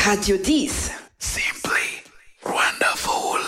Radio 10. Simply wonderful.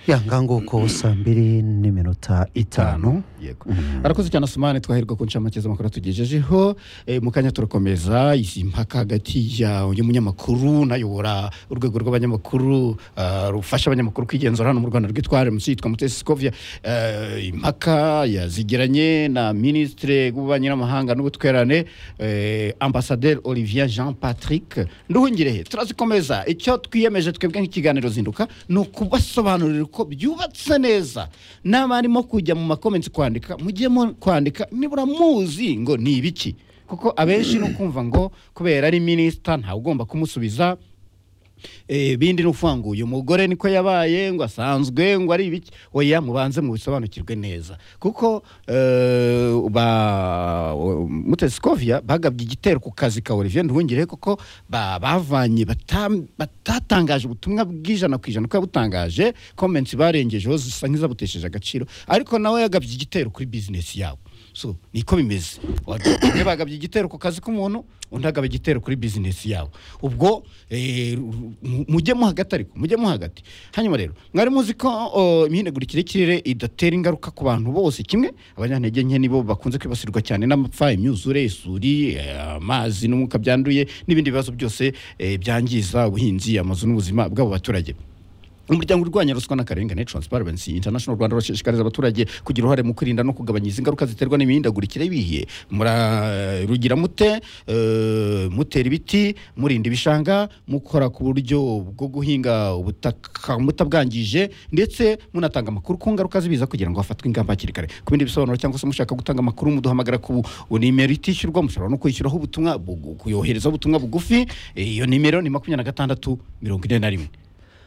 ya nganguko saa mbiri n'iminota itanu yego arakoze cyane asumane twaherwa ku nshamake z'amakuru tugejejeho Eh, mu kanya turakomeza izi mpaka hagati y'umunyamakuru nayobora urwego rw'abanyamakuru ah, rufasha abanyamakuru kwigenzura hano mu rwanda rwitwa rmc yitwa mutesi sikovia Eh, impaka yazigiranye na minisitiri w'ububanyi n'amahanga n'ubutwerane eh, ambasaderi olivier jean patrick nduhungirehe turazikomeza icyo twiyemeje twebwe nk'ikiganiro zinduka ni ukubasobanurira uko byubatse neza n'abarimo kujya mu makomensi kwandika mujye mu kwandika nibura muzi ngo ni ibiki kuko abenshi ni ukumva ngo kubera ari minisita ntawe ugomba kumusubiza Eh, bindi ni ukuvuga ngo uyu mugore niko yabaye ngo asanzwe ngo ari ibiki oya mubanze mubisobanukirwe neza kuko eh, ba mutesikovia bagabye igitero ku kazi ka olivier nduhungire kuko ba- bavanye bata- batatangaje ubutumwa bw'ijana ku ijana ko yabutangaje comments barengejeho zisa nk'izabutesheje agaciro ariko nawe yagabye igitero kuri business yabo so niko bimeze bamwe bagabye igitero ku kazi k'umuntu undi agaba igitero kuri bizinesi yabo ubwo eh, ru- mu- mujyemo hagati ariko mujyemo hagati hanyuma rero mwari muzi ko oh, imihindagurikire y'ikirere idatera ingaruka ku bantu bose kimwe abanyantege nke nibo bakunze kwibasirwa cyane n'amapfa imyuzure isuri eh, amazi n'umwuka byanduye n'ibindi bibazo byose eh, byangiza ubuhinzi amazu n'ubuzima bw'abo baturage umuryango urwanya ruswa n'akarengane transparency international rwanda urashishikariza abaturage kugira uruhare mu kwirinda no kugabanya izi ngaruka ziterwa n'imihindagurikire y'ibihe murarugira mute eh, mutera ibiti murinda ibishanga mukora ku buryo bwo guhinga ubutaka mutabwangije ndetse munatanga amakuru ku ngaruka z'ibiza kugira ngo hafatwe ingamba hakiri kare ku bindi bisobanuro cyangwa se mushaka gutanga amakuru muduhamagara ku bu- nimero itishyurwa mushobora no kwishyuraho ubutumwa bugu- kuyoherezaho ubutumwa bugufi Eh, iyo nimero ni makumyabiri na gatandatu mirongo ine na rimwe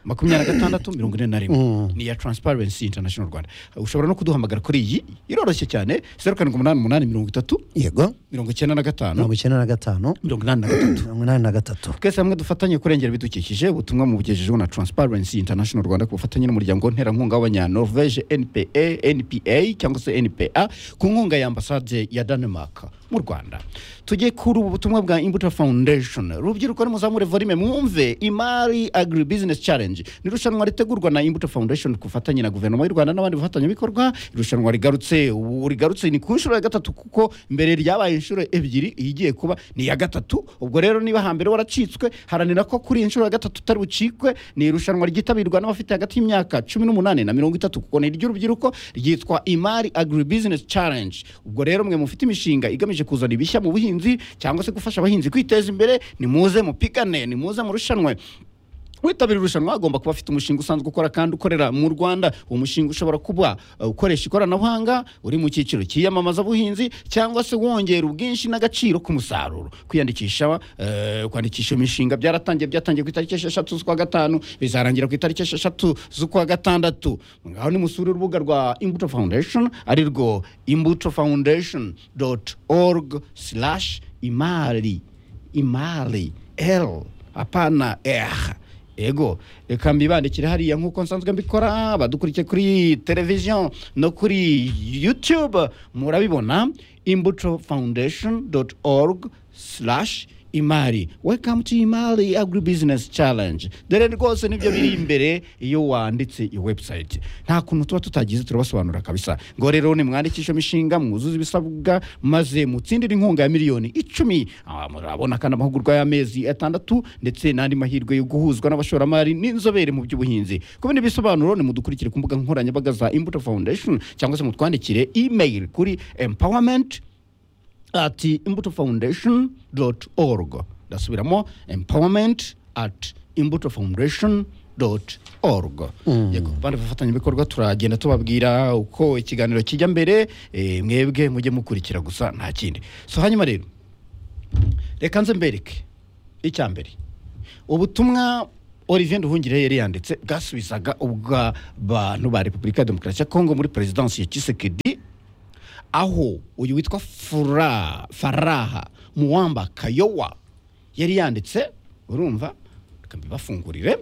makumyabiri na gatandatu mirongo ine na rimwe ni iya transparency international rwanda ushobora no kuduhamagara kuri iyi iroroshye cyane zeru karindwi umunani umunani mirongo itatu yego mirongo icyenda na gatanu mirongo icyenda na gatanu mirongo inani na gatatu mirongo inani na gatatu twese hamwe dufatanye kurengera ibidukikije ubutumwa mubugejejeho na transparency international rwanda ku bufatanye n'umuryango nterankunga w'abanyanorvege npa npa cyangwa se npa ku nkunga ya ambasade ya danemark mu rwanda tujye kuri ubu butumwa bwa imbuto foundation rubyiruko nimuzamure volume mwumve imari agri business challenge ni irushanwa ritegurwa na imbuto foundation ku bufatanye na guverinoma y'u rwanda n'abandi bafatanyabikorwa irushanwa rigarutse ubu rigarutse ni ku nshuro ya gatatu kuko mbere ryabaye inshuro ebyiri iyi igiye kuba ni iya gatatu ubwo rero niba hambere waracitswe haranira ko kuri iyi nshuro ya gatatu utari bucikwe ni irushanwa ryitabirwa n'abafite hagati y'imyaka cumi n'umunani na mirongo itatu kuko ni iry'urubyiruko ryitwa imari agri business challenge ubwo rero mwe mufite imishinga igamije kuzana ibishya mu buhinzi cyangwa se gufasha abahinzi kwiteza imbere nimuze mupigane nimuze murushanwe witabira irushanwa agomba kuba afite umushinga usanzwe ukora kandi ukorera mu rwanda uwo mushinga ushobora kuba uh, ukoresha ikoranabuhanga uri mu cyiciro cy'iyamamazabuhinzi cyangwa se wongera ubwinshi n'agaciro k'umusaruro kwiyandikisha uh, kwandikisha imishinga byaratangiye byatangiye ku itariki esheshatu z'ukwa gatanu bizarangira ku itariki esheshatu z'ukwa gatandatu ngaho nimusura urubuga rwa imbuto foundation ari rwo imbuto foundation org imari imari l apana r ego reka mbibandikire hariya nk'uko nsanzwe mbikora badukurikiye kuri televiziyo no kuri youtube murabibona imbuto foundation org imari welcome to imari agri business challenge dore rwose nibyo biri imbere iyo wanditse iyo website nta kuntu tuba tutagize turabasobanurira kabisa ngo rero nimwandikishe imishinga mwuzuze ibisabwa maze mutsindire inkunga ya miliyoni icumi Ah, murabona kandi amahugurwa y'amezi atandatu ndetse n'andi mahirwe yo guhuzwa n'abashoramari n'inzobere mu by'ubuhinzi ku bindi bisobanuro nimudukurikire ku mbuga nkoranyambaga za imbuto foundation cyangwa se mutwandikire email kuri empowerment at imbuto foundation dot org ndasubiramo empowerment at imbuto foundation dot org yego bandi bafatanyabikorwa turagenda tubabwira uko ikiganiro kijya mbere eh, mwebwe mujye mukurikira gusa nta kindi so hanyuma rero reka nze mbereke icya mbere ubutumwa olivier nduhungire yari yanditse bwasubizaga ubw'abantu ba repubulika ya demokarasi ya kongo muri perezidansi ya kisekedi aho uyu witwa Fura- faraha muwamba kayowa yari yanditse urumva reka mbibafungurire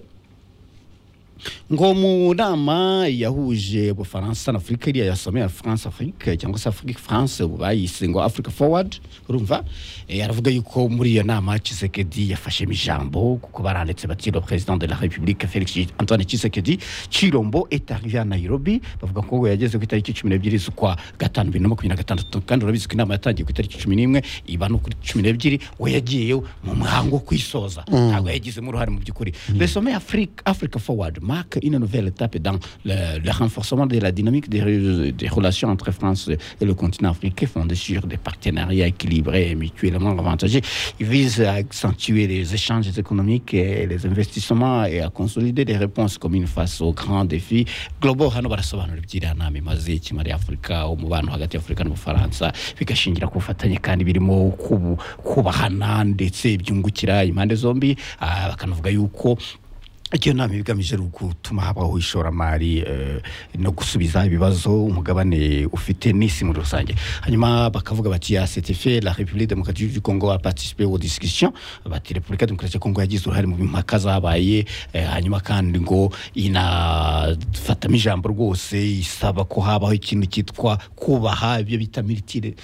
ngo mu nama yahuje ubufaransa na afurika iriya yasomeye france afrique cyangwa se afrique france ubu bayise ngo africa forward urumva eh, aravuga yuko muri iyo nama Tshisekedi yafashemo ijambo kuko baranditse bati le président de la république Felix Antoine Tshisekedi Chilombo est arrivé à Nairobi bavuga ko ngo yageze ku itariki 12 z'ukwa gatanu 2026 kandi urabizi ko inama yatangiye ku itariki 11 iba no kuri 12 we yagiye mu muhango wo kwisoza ntabwo yagizemo uruhare mu by'ukuri le sommet Afrique Africa Forward marque une nouvelle étape dans le, le renforcement de la dynamique des, re- des relations entre France et le continent africain fondée sur des partenariats équilibrés et mutuellement avantageux. Il vise à accentuer les échanges économiques et les investissements et à consolider des réponses communes face aux grands défis globaux. Hano barasobanura iby'inama imaze iki muri Afurika umubano hagati y'Afurika n'Ubufaransa bigashingira ku bufatanye kandi birimo kubu- kubahana ndetse byungukira impande zombi Ah, bakanavuga yuko iyo nama iba igamije ari gutuma habaho ishoramari eh, no gusubiza ibibazo umugabane ufite n'isi muri rusange hanyuma bakavuga bati ya ctf la république démocratique du congo a participé aux discussions bati repubulika demokarasi ya congo yagize uruhare mu mpaka zabaye eh, hanyuma kandi ngo inafatamo ijambo rwose isaba ko habaho ikintu cyitwa kubaha ibyo bita militile-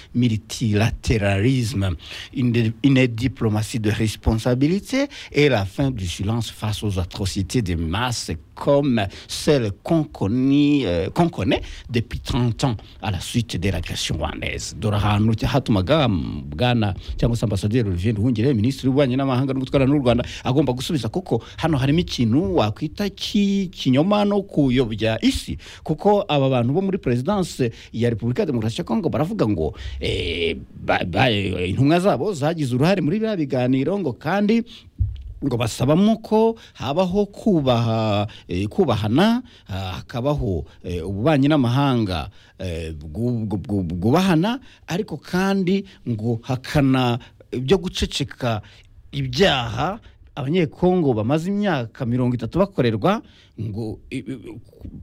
multilatéralisme une, une diplomatie de responsabilité et la fin du silence face aux atrocités de masse comme celle qu'on connaît, euh, qu'on connaît depuis 30 ans à la suite de l'agression rwandaise dore ahantu cya- hatumaga mm, bwana cyangwa se ambasaderi olivier nduhungire minisitiri w'ububanyi n'amahanga no gutwara n'u rwanda agomba gusubiza kuko hano harimo ikintu wakwita cy'ikinyoma no kuyobya isi kuko aba bantu bo muri perezidanse ya repubulika ya demokarasi ya kongo baravuga ngo eh, ba- ba- intumwa zabo zagize uruhare muri biriya biganiro ngo kandi ngo basabamo ko habaho kubaha eh, kubahana ah, hakabaho eh, ububanyi n'amahanga eh, bwu- bwu- bwu- bwubahana ariko kandi ngo hakana ibyo guceceka ibyaha abanyekongo bamaze imyaka mirongo itatu bakorerwa ngo i-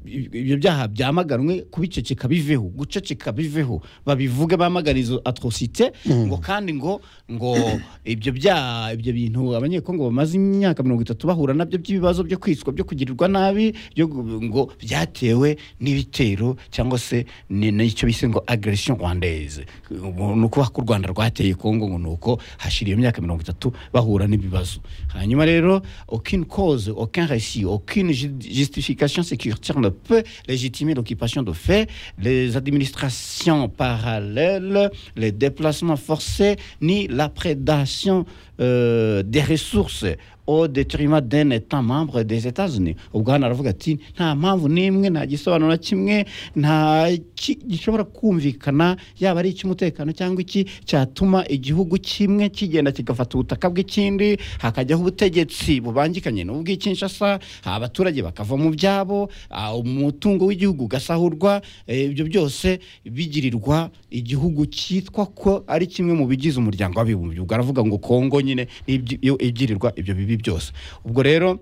i- ibyo byaha byamaganwe kubiceceka biveho guceceka biveho babivuge bamagana izo atrocite ngo kandi ngo ngo ibyo byaha ibyo bintu abanyekongo bamaze imyaka mirongo itatu bahura nabyo by'ibibazo byo kwicwa byo kugirirwa nabi byo gu- ngo byatewe n'ibitero cyangwa se ni- n'icyo bise ngo agression rwandaise Ubu ni ukuvuga ko u rwanda rwateye kongo ngo ni uko hashira iyo myaka mirongo itatu bahura n'ibibazo hanyuma rero aucune cause aucun récit aucune ju- justification sécuritaire ne peut légitimer l'occupation de fait les administrations parallèles les déplacements forcés ni la prédation euh, des ressources au détriment d'un état membre des États-Unis ubwo hano aravuga ati nta mpamvu n'imwe nta gisobanuro na kimwe nta ki- gishobora kumvikana yaba ari icy'umutekano cyangwa iki cyatuma igihugu kimwe kigenda kigafata ubutaka bw'ikindi hakajyaho ubutegetsi bubangikanye n'ubw'ikinshasa abaturage bakava mu byabo ah, umutungo w'igihugu ugasahurwa eh, ibyo byose bigirirwa igihugu cyitwa ko ari kimwe mu bigize umuryango w'abibumbye ubwo aravuga ngo kongo nyine n'ibyo- iyo igirirwa ibyo bibi byose ubwo rero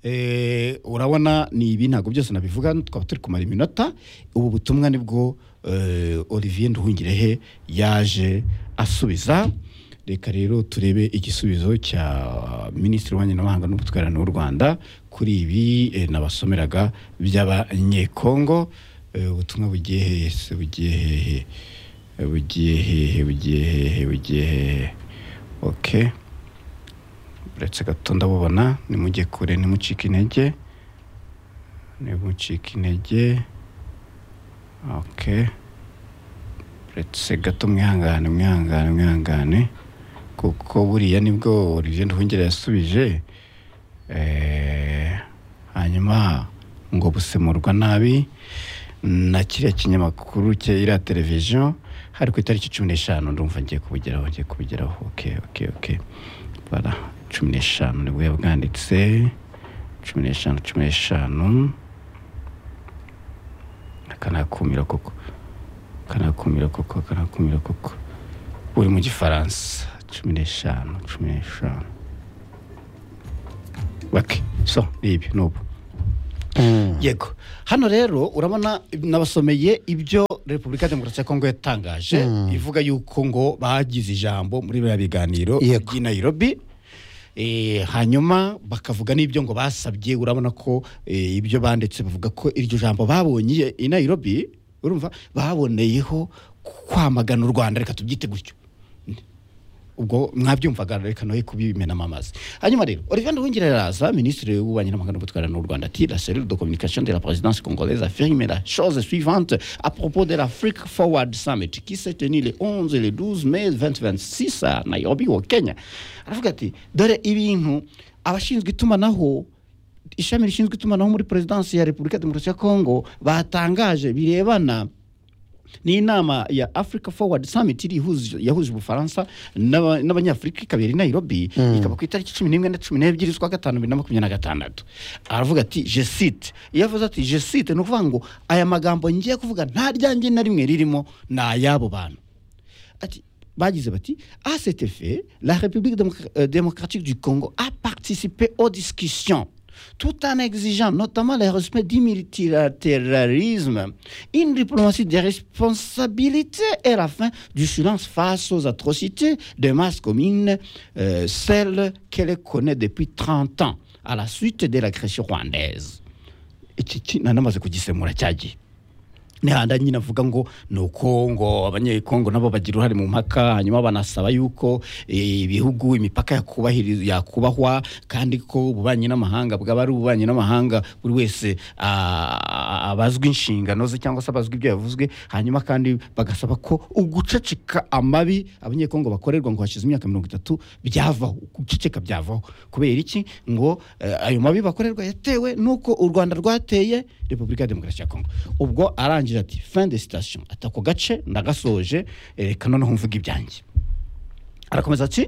Eh, urabona ni ibi ntabwo byose nabivuga twaba turi kumara iminota ubu butumwa nibwo eh, olivier nduhungirehe yaje asubiza reka rero turebe igisubizo cya minisitiri w'ububanyi n'amahanga n'ubutwererane w'u rwanda kuri ibi eh, nabasomeraga by'abanyekongo Eh, ubutumwa bugiye hehe se bugiye hehe Eh, bugiye hehe bugiye hehe bugiye hehe okay uretse gato ndabubona nimujye kure nimucike intege nimucike intege ok uretse gato mwihangane mwihangane mwihangane kuko buriya nibwo olivier nduhungire yasubije Eh, hanyuma ngo busemurwa nabi na kiriya kinyamakuru cya iriya televiziyo hari ku itariki cumi n'eshanu ndumva ngiye kubugeraho ngiye kubugeraho ok ok ok bara cumi n'eshanu nibwo yabwanditse cumi n'eshanu cumi n'eshanu akanakumira koko akanakumira koko akanakumira koko uri mu gifaransa cumi n'eshanu cumi n'eshanu bake so ni ibi ni ubu yego hano rero urabona nabasomeye ibyo repubulika ya demokarasi ya kongo yatangaje ivuga yuko ngo bagize ijambo muri biriya biganiro Yego. by'i nairobi Eh, hanyuma bakavuga n'ibyo ngo basabye urabona ko eh, ibyo banditse bavuga ko iryo jambo babonye i Nairobi urumva baboneyeho kwamagana u Rwanda reka tubyite gutyo ubwo mwabyumvaga reka noye kubimenamo amazi hanyuma rero Olivier wongera araza minisitiri w'ububanyi n'amahanga n'ubutwara n'u Rwanda ati la cellule de communication de la présidence congolaise affirme la chose suivante à propos de l'Afrique Forward Summit qui s'est tenue le 11 et le 12 mai 2026 à Nairobi au Kenya aravuga ati dore ibintu abashinzwe itumanaho ishami rishinzwe itumanaho muri perezidansi ya repubulika ya demokarasi ya kongo batangaje birebana ni inama ya africa forward summit iri ihuza- yahuje ubufaransa n'aba- n'abanyafurika ikaba iri i nairobi ikaba ku itariki cumi n'imwe na cumi n'ebyiri z'ukwa gatanu bibiri na makumyabiri na gatandatu aravuga ati jesite iyo avuze ati jesite ni ukuvuga ngo aya magambo ngiye kuvuga nta ryange na rimwe ririmo ni ay'abo bantu ati bagize bati à cet effet la république démocra- euh, démocratique du congo a participé aux discussions tout en exigeant notamment le respect du multilatéralisme, une diplomatie des responsabilités et la fin du silence face aux atrocités de masse commune, euh, celles qu'elle connaît depuis 30 ans à la suite de l'agression rwandaise. iki ki- na- namaze kugisemura cyagiye nihanda nyine avuga ngo ni uko ngo abanyekongo nabo bagira uruhare mu mpaka hanyuma banasaba yuko eh, ibihugu imipaka yakubahiri- yakubahwa kandi ko ububanyi n'amahanga bwaba ari ububanyi n'amahanga buri wese ah, abazwa inshingano ze cyangwa se abazwa ibyo yavuzwe hanyuma kandi bagasaba ko uguceceka amabi abanyekongo bakorerwa ngo hashize imyaka mirongo itatu byavaho guceceka byavaho kubera iki ngo eh, ayo mabi bakorerwa yatewe n'uko u rwanda rwateye repubulika ya demokarasi ya kongo ubwo arangije ati fin de station ati ako gace ndagasoje eh, reka noneho mvuga ibyanjye Arakomeza ati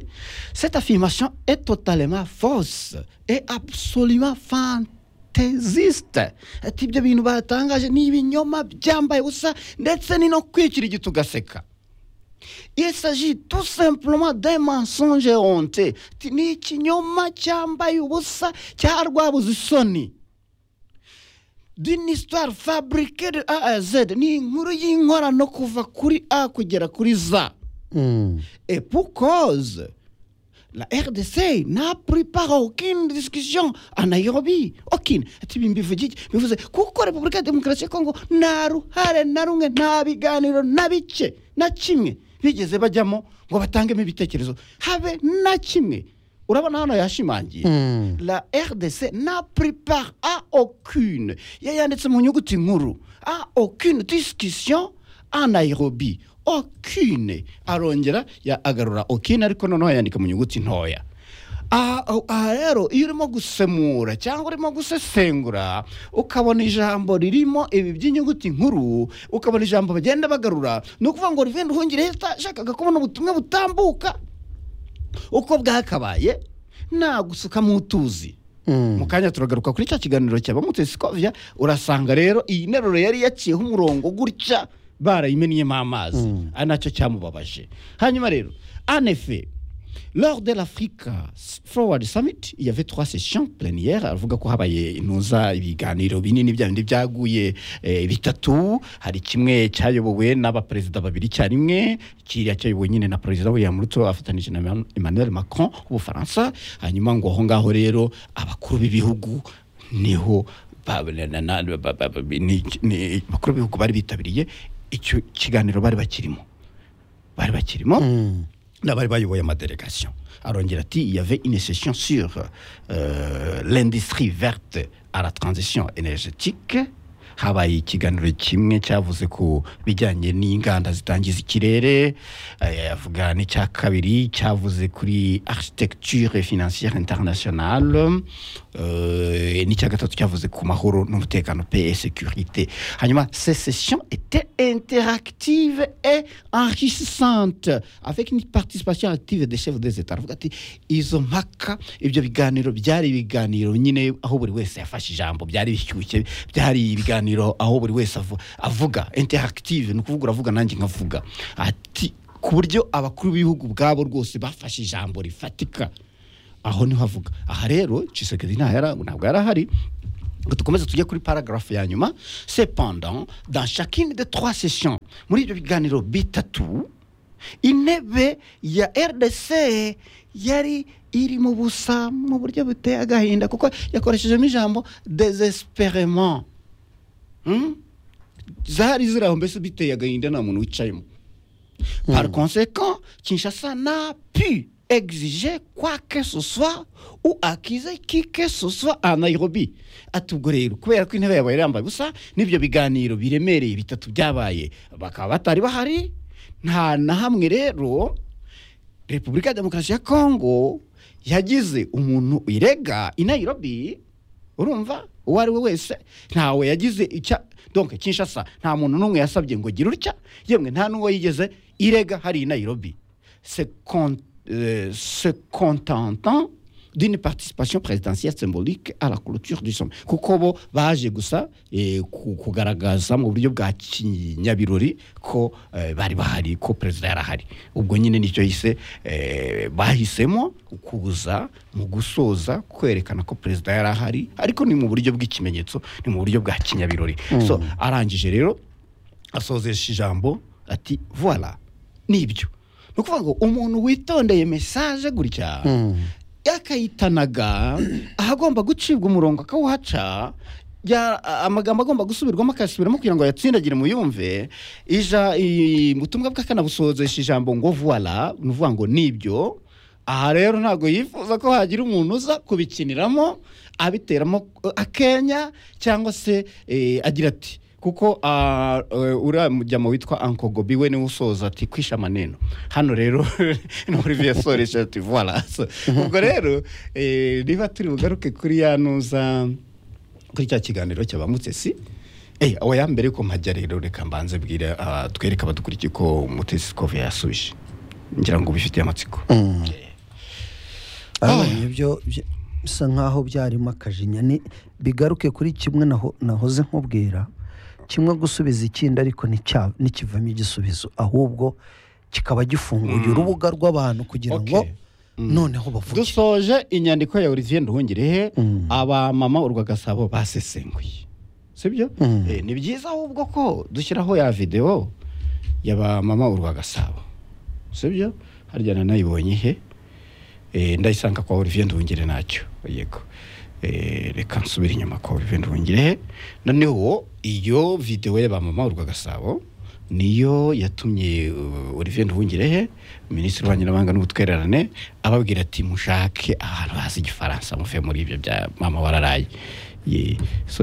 cette affirmation est totalement fausse et absolument fantaisiste ati ibyo bintu batangaje ni ibinyoma byambaye ubusa ndetse ni no kwikira igiti ugaseka Il s'agit tout simplement d'un mensonge honte. Ni ikinyoma cyambaye ubusa cya rwabuze isoni. D'une histoire fabriquée de A à Z. Ni inkuru y'inkorano kuva kuri A kugera kuri za. Mm. Et pour cause, la RDC n'a pris part à aucune discussion à Nairobi. Aucune. Ati bimbivugike bivuze kuko Repubulika ya Demokarasi ya Kongo nta ruhare na rumwe nta biganiro na bice na kimwe bigeze bajyamo ngo batangemo ibitekerezo habe na kimwe urabona hano yashimangiye Mm. la RDC n'a pris part à aucune yayanditse mu nyuguti nkuru à aucune discussion à Nairobi aucune arongera ya agarura aucune ariko noneho yandika mu nyuguti ntoya aha aha rero iyo urimo gusemura cyangwa urimo gusesengura ukabona ijambo ririmo ibi by'inyuguti nkuru ukabona ijambo bagenda bagarura ni ukuvuga ngo Olivier Nduhungirehe yashakaga kubona ubutumwa butambuka uko bwakabaye nta gusuka mu tuzi Mm. mu kanya turagaruka kuri cya kiganiro cya bamutesikovya urasanga rero iyi nteruro yari yaciyeho umurongo gutya barayimennyemo amazi Mm. ari nacyo cyamubabaje hanyuma rero anefe lors de l'africa forward summit il y avait trois sessions plénières avuga ko habaye intuza ibiganiro binini bya bindi byaguye eh, bitatu hari kimwe cyayobowe n'abaperezida babiri icyarimwe kiriya cyayobowe nyine na perezida william ruto afatanije na Emmanuel- emmanuel macron w'ubufaransa hanyuma ngo aho ngaho rero abakuru b'ibihugu niho ba- na- na- na- ba- ba- ba- ni- ni- abakuru b'ibihugu bari bitabiriye icyo kiganiro bari bakirimo bari bakirimo Mm. n'abari bayoboye amadelegation arongera ati il y avait une session sur euh, l'industrie verte à la transition énergétique habaye ikiganiro kimwe cyavuze ku bijyanye n'inganda zitangiza ikirere eh, avuga n'icya kabiri cyavuze kuri architecture financière internationale euh, n'icya gatatu cyavuze ku mahoro n'umutekano pe et sécurité hanyuma ces sessions étaient interactives et enrichissantes avec une participation active des chefs des états aravuga ati izo mpaka ibyo biganiro byari ibiganiro nyine aho buri wese yafashe ijambo byari bishyushye byari ibiganiro aho buri wese avu- avuga interactive ni ukuvuga uravuga nanjye nkavuga ati ku buryo abakuru b'ibihugu ubwabo rwose bafashe ijambo rifatika aho niho avuga aha rero Tshisekedi nta yara- ntabwo yari ahari ngo dukomeze tujye kuri paragraphe ya nyuma cependant dans chacune des trois sessions muri ibyo biganiro bitatu intebe ya rdc yari iri mu busa mu buryo buteye agahinda kuko yakoreshejemo ijambo desesperement Hmm? zari ziri aho mbese biteye agahinda nta muntu wicayemo par conséquent kinshasa n'a pu exiger quoi que ce soit ou accuser qui que ce soit à nairobi ati ubwo rero kubera ko intebe yabaye irambaye ubusa n'ibyo biganiro biremereye bitatu byabaye bakaba batari bahari nta na hamwe rero repubulika ya demokarasi ya kongo yagize umuntu irega i nairobi urumva uwo ari we wese ntawe yagize icya donke kinshasa nta muntu n'umwe yasabye ngo gira utya yemwe nta n'uwo yigeze irega hari i nairobi se con- euh, se contentant d'une participation présidentielle symbolique à la clôture du sommet kuko bo baje gusa eh, ku- kugaragaza mu buryo bwa kinyabirori ko eh, bari bahari ko perezida yari ahari ubwo nyine nicyo yise eh, bahisemo kuza mu gusoza kwerekana ko perezida yari ahari ariko ni mu buryo bw'ikimenyetso ni mu buryo bwa kinyabirori so arangije rero asozesha ijambo ati voila nibyo ni ukuvuga ngo umuntu witondeye mesaje gutya yakayitanaga ahagomba gucibwa umurongo akawuhaca ya- a- amagambo agomba gusubirwamo akayasubiramo kugira ngo ayatsindagire muyumve ija i- ubutumwa bwe akanabusozesha ijambo ngo voila ni ukuvuga ngo nibyo aha rero ntabwo yifuza ko hagira umuntu uza kubikiniramo abiteramo eh, akenya cyangwa se eh, agira ati kuko ah, eh, uriya mujyamo witwa anko gobi we niwe usoza ati kwisha maneno hano rero ni olivier soresha ati voila So, ubwo rero eh, niba turi bugaruke kuri ya ntuza kuri cya kiganiro cyabamutse si Eh, awa ya mbere ko mpajya rero reka mbanze bwira ah, twereke abadukurikiye ko mutesi kove yasubije ngira ngo ubifitiye amatsiko abonye byo byo- bisa nk'aho byarimo akajinya ni bigaruke kuri kimwe naho- nahoze nkubwira kimwe gusubiza ikindi ariko nticya- ntikivamo igisubizo ahubwo kikaba gifunguye urubuga rw'abantu kugira ngo Okay. noneho bavuge dusoje inyandiko ya olivier nduhungirehe Mm. abamama urwagasabo basesenguye sibyo Mm. Eh, ni byiza ahubwo ko dushyiraho ya videwo y'abamama urwagasabo sibyo harya nanayibonye ihe Eh, ndayisanga kwa olivier nduhungire ntacyo yego Eh, reka nsubire inyuma kwa olivier nduhungirehe noneho iyo videwo y'abamama urwagasabo niyo yatumye uh, olivier nduhungirehe minisitiri w'abanyamahanga n'ubutwererane ababwira ati mushake ahantu hazi igifaransa muve muri ibyo bya mama wararaye Ye- so